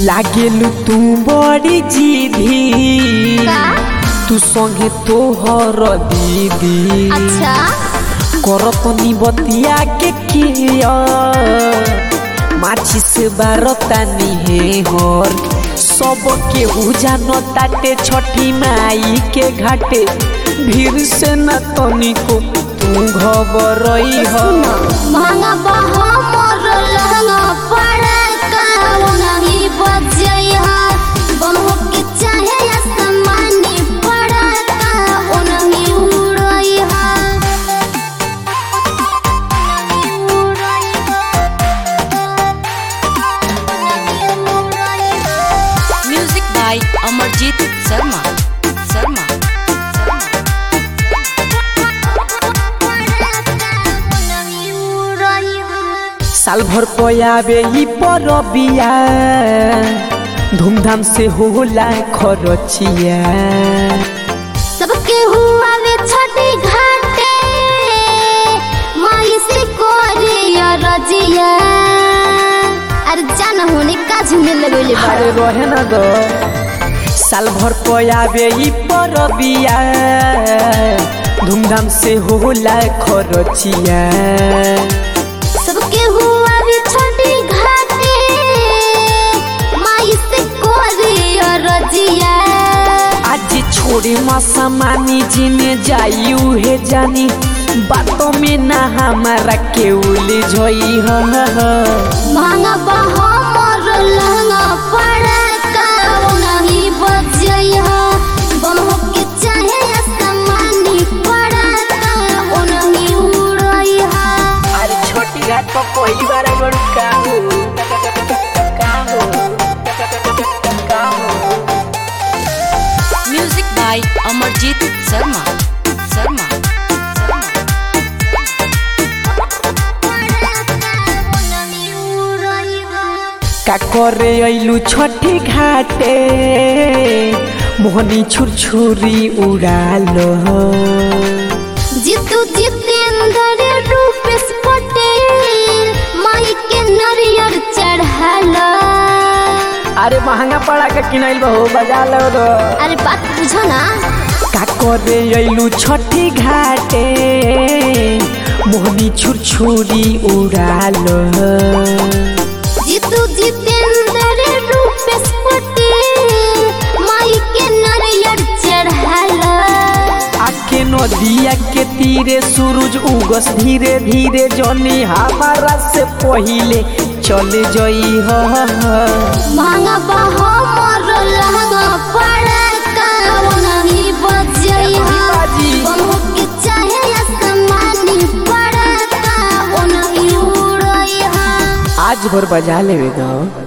लागेलु तू बड़ी जीधी का तू संगे तोहर दीदी अच्छा करतनी बतिया के किया माचिस बारतानी हे हर सब के उजानो ताटे छठी माई के घाटे भीड़ से न तनिको तू घबरई हो महंगा बहा मोर लहंगा पड़ा का नहीं बजई हा बमहो के चाहे आसमानी पड़ा का नहीं उड़ई हा Music by Amarjit Sharma. Sharma. साल भर पयाबे ही परबिया धूमधाम से होला खरचिया सबके हुआ वे छठी घाटे माई से कोरिया रजिया अरे जान होने का झूमे लगेले अरे बड़ा रहे ना दो साल भर पयाबे ही परबिया धूमधाम से होला खरचिया सबके हुआ वे छठी घाटे माई से कोरिया रजिया आज छोड़े मासा मानी जिने जाई उहे जानी बातों में ना हमारा के उलझई ह महंगा बहा मोर लहंगा पड़ा का नहीं बजई हा बमहो के चाहे आसमानी पड़ा का नहीं उड़ई हा अरे छोटी घाट पर पहली बार आई बड़ू का हो का हो का हो Music by Amarjit Sharma. Sharma. का करे अइलू छठी घाटे मोहनी छुरछुरी उड़ालो जीतू जितेंद्र रूपेश पटेल माई के नरियर चढ़ाला अरे महंगा पड़ा के किनाइल बहो बजा लो रो अरे बात बुझो ना का करे अइलू छठी घाटे मोहनी छुरछुरी उड़ालो जीतू जितेंद्र रूपेश पटेल माई के नरियर चढ़ाला आके नदिया के तीरे सूरज उगस धीरे धीरे जनी हमारा से पहिले चले जई ह महंगा बहा मोर लहंगा पड़ा का नहीं बजई हा बाजी। बमहो के चाहे आसमानी पड़ा का नहीं उड़ई हा आज भर बजा लेवे गाँव